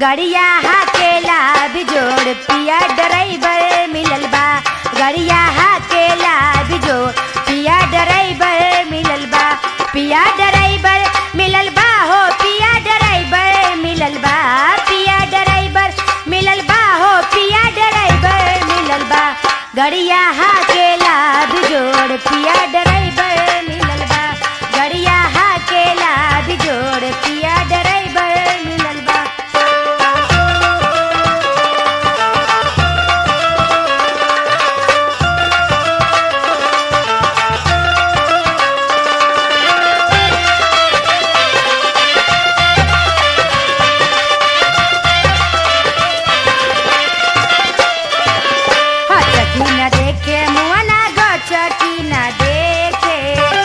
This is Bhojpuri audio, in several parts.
गड़िया हाकेला बिजोड़ पिया ड्राइवर मिलल बा गड़िया हाकेला बिजोड़ पिया ड्राइवर मिलल बा पिया ड्राइवर मिलल बा हो पिया ड्राइवर मिलल बा पिया ड्राइवर मिलल बा हो पिया ड्राइवर मिलल बा गड़िया हाकेला बिजोड़ पिया ड्राइवर मिलल बा गड़िया हाकेला बिजोड़ पिया ड्राइवर मिलल बा हचकी न देखे मुआना गचकी न देखे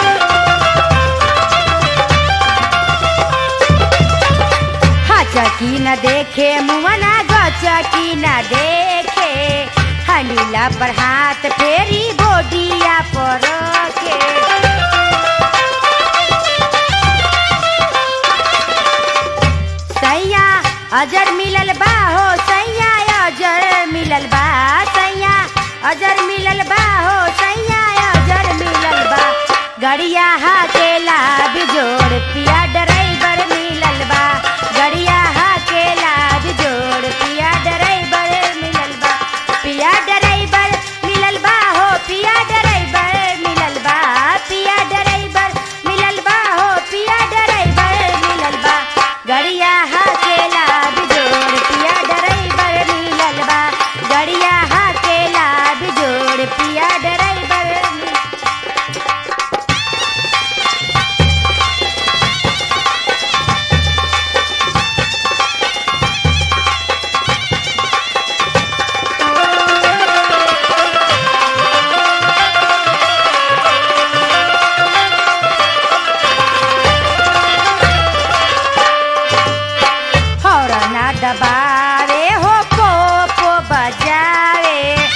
हचकी न देखे मुआना गचकी न देखे हनीला पर हाथ फेरी गोडिया पर के सैया अजर मिलल बा हो सैया अजर मिलल बा सैया अजर मिलल बा हो सैया अजर मिलल बा गड़िया हाकेला बिजोड़ पिया ड्राइवर मिलल बा गड़िया हाकेला बिजोड़ पिया ड्राइवर मिलल बा पिया ड्राइवर मिलल बा हो पिया ड्राइवर मिलल बा पिया ड्राइवर मिलल बा हो पिया ड्राइवर मिलल बा गड़िया हाकेला बिजोड़ पिया ड्राइवर मिलल बा गड़िया हाकेला बिजोड़ पिया ड्राइवर मिलल हौरना दबावे हो पोपो बजावे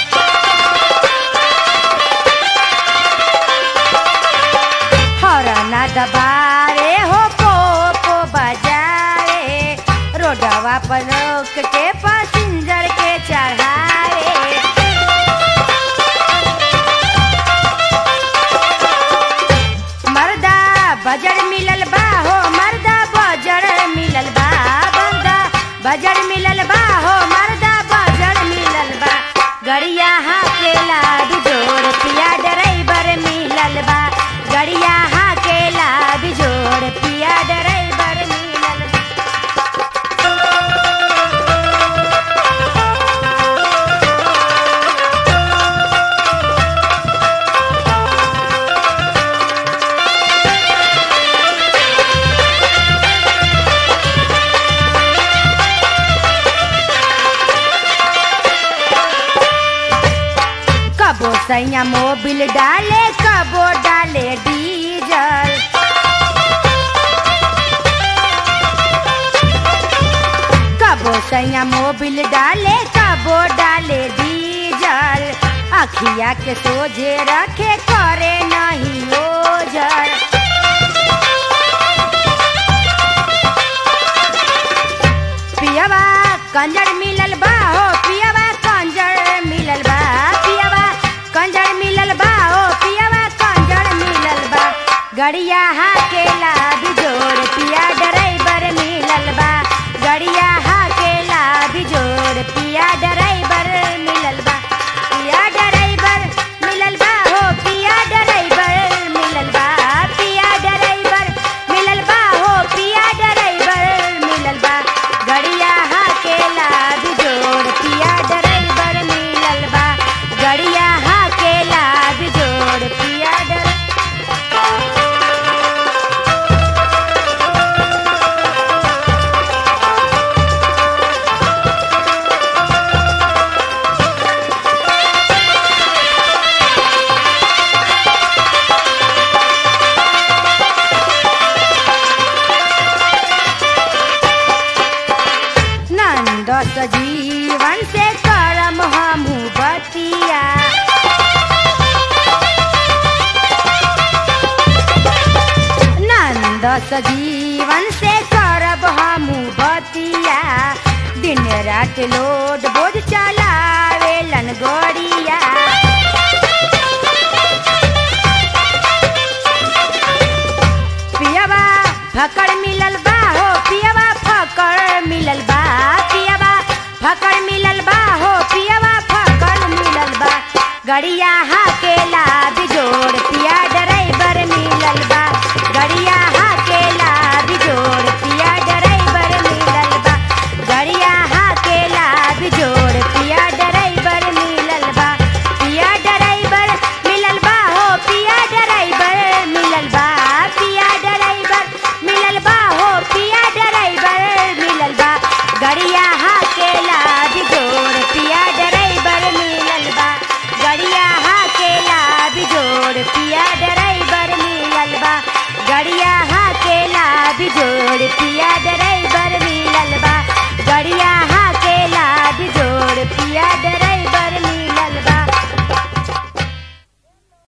हौरना दबावे हो पोपो बजावे रोडवा पर रोक के पैसेंजर के चढ़ावे मर्दा बजर मिलल बा हो मर्दा बजर मिलल बा मर्दा बजर मिलल बा हो मर्दा बजर मिलल बा गड़िया हाकेला बिजोड़ पिया ड्राइवर मिलल बा गड़िया हाकेला बिजोड़ पिया ड्राइवर मिलल बा कबो सैया मोबिल डाले कबो डाले डीजल कबो सैया मोबिल डाले कबो डाले डीजल अखिया के सोझे रखे करे नहीं ओझल पियवा कंजर मिलल बा हो पियवा कंजर मिलल बा पियवा कंजर मिलल बा हो पियवा कंजर मिलल बा गड़िया हाकेला बिजोड़ पिया ड्राइवर मिलल बा गड़िया हाकेला बिजोड़ पिया ड्राइवर मिलल बा पिया ड्राइवर मिलल बा हो पिया ड्राइवर मिलल बा पिया ड्राइवर मिलल बा हो पिया ड्राइवर मिलल बा गड़िया हाकेला बिजोड़ पिया ड्राइवर मिलल बा गड़िया हाकेला बिजोड़ पिया ड्राइवर नंद सजीवन से करम हमू बतिया नंद सजीवन से करब हमू बतिया दिन रात लोड बोझ चलावेलन गोड़िया पियवा फकड़ मिलल बा हो पियवा फकड़ मिलल बा पियवा फकड़ मिलल बा हो पियवा फकड़ मिलल बा गड़िया हाकेला बिजोड़ पिया ड्राइवर मिलल बा गड़िया हाकेला बिजोड़ पिया ड्राइवर मिलल बा गड़िया हाकेला बिजोड़ पिया ड्राइवर मिलल बा पिया ड्राइवर मिलल बा हो पिया ड्राइवर मिलल बा पिया ड्राइवर मिलल बा हो पिया ड्राइवर मिलल बा गड़िया हाकेला बिजोड़ पिया ड्राइवर मिलल बा गड़िया हाकेला बिजोड़ पिया ड्राइवर मिलल बा गड़िया हाकेला बिजोड़ पिया ड्राइवर